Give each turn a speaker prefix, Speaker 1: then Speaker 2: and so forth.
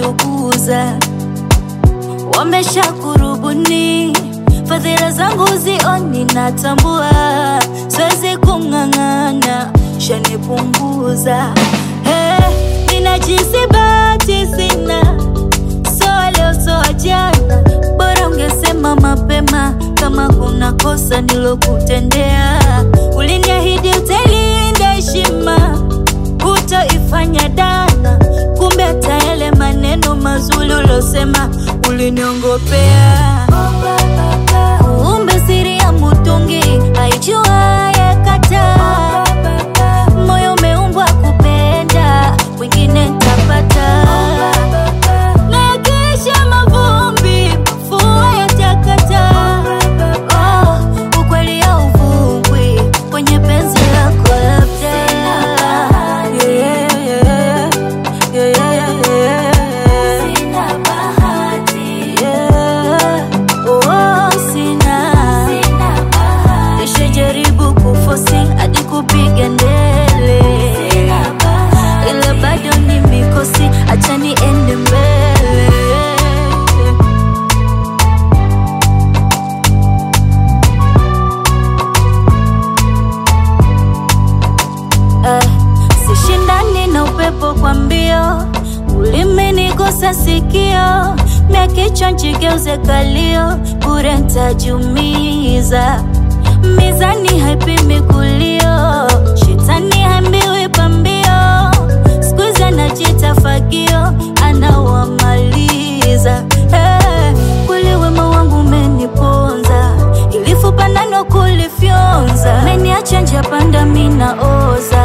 Speaker 1: wanajiuguza, wamesha kurubuni fadhila zangu zioni, natambua siwezi kung'ang'ana, shanipunguza hey, ninajisi bahati sina, soa leo soa jana, bora ungesema mapema kama kuna kosa nilokutendea. Uliniahidi utailinda heshima, hutoifanya dana, kumbe hata yale maneno mazuri ulosema uliniongopea. Kumbe siri ya mutungi haijuaye kataa. Moyo umeumbwa kupenda, wengine ntapata. Nakisha mavumbi, mafua yatakata. Oh, ukweli hauvungwi kwenye penzi lako labda. Yeah, yeah, yeah, yeah, yeah. Yeah. Oh, sina. Nishajaribu kufosi hadi kupiga ndele, ila bado ni mikosi, acha niende mbele. Eh, sishindani na upepo kwa mbio, ulimenigusa sikio, mia kichwa nchigeuze kalio, bure ntajumiza. Mizani haipimi kulio, shetani hambiwi pambio, siku hizi anajita fagio, anawamaliza. Eh, kweli wema wangu umeniponza, ilifupa nano kulifyonza, meniacha njia panda mina oza